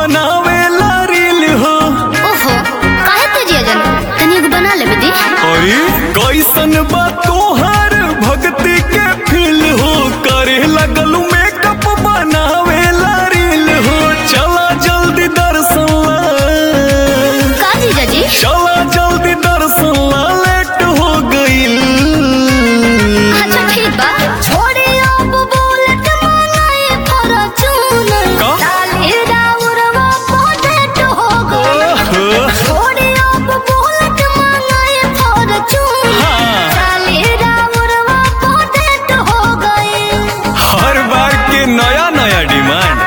बनावेला रील हो ओहो काहे तेजिया जन तनी एगो बना ले बेटी अरे कैसन बा तोहर भक्ति के फील हो करे लगल मेकअप बनावेला रील हो चला जल्दी दर्शन ला का जीजा जी चला जल्दी दर्शन ला लेट हो गईल अच्छा ठीक बा छोड़ी अब बुलेट मंगाए फॉर्च्यून का? डाले राउरवा पोटेट हो गए ओहो, छोड़ी अब बुलेट मंगाए फॉर्च्यून हाँ। डाले राउरवा पोटेट हो गए हर बार के नया नया डिमांड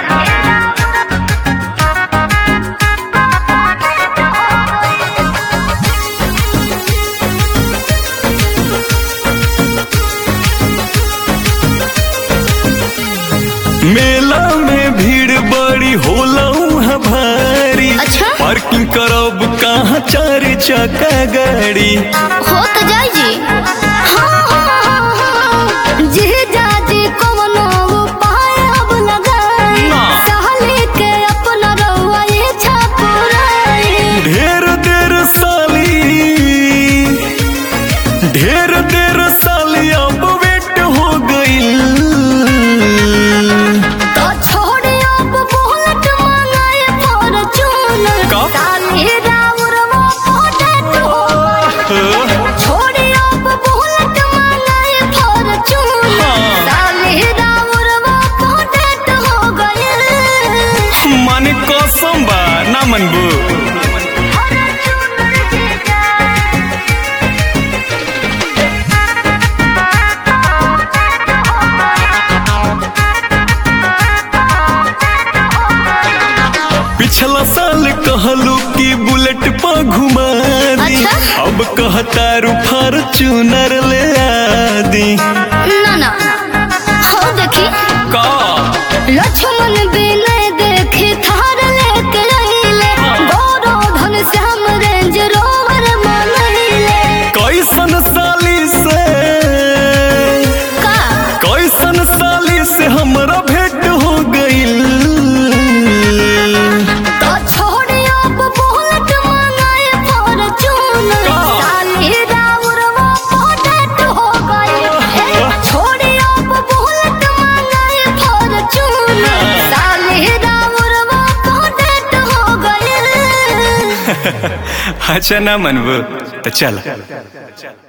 मेला में भीड़ बड़ी होला उहाँ भारी अच्छा? पार्किंग करब कहाँ चार चक्का गाड़ी हो तो जाई जी हाँ, हाँ, हाँ। जीजा जी कवनो उपाय अब लगाई ना। सहली के अपना रउआ इच्छा पुराई ढेर देर साली ढेर देर साली अब वेट हो गईल तो छोड़ी अब बुलेट मंगाए फॉर्च्यून का? साली राउरवा पोटेट हो गई। छोड़ी अब बुलेट मंगाए फॉर्च्यून हाँ। साली राउरवा पोटेट हो गई माने कसम बा ना मनबू पिछला साल कहलू कि बुलेट पर घुमा दी अच्छा? अब कहता रू फॉर्च्यूनर ले आदी ना ना हो देखी का लक्ष्मण बिनय देखी थार लेके आइले गौरव धन श्याम रेंज रोवर मनइले कैसन साली से का कैसन साली से हमरा भेंट हो गईल तो छोड़ी अब बुलेट मंगाए फॉर्च्यून का? साली राउरवा पोटेट हो गई छोड़ी अब बुलेट मंगाए फॉर्च्यून साली राउरवा पोटेट हो गई अच्छा ना मनबू तो चल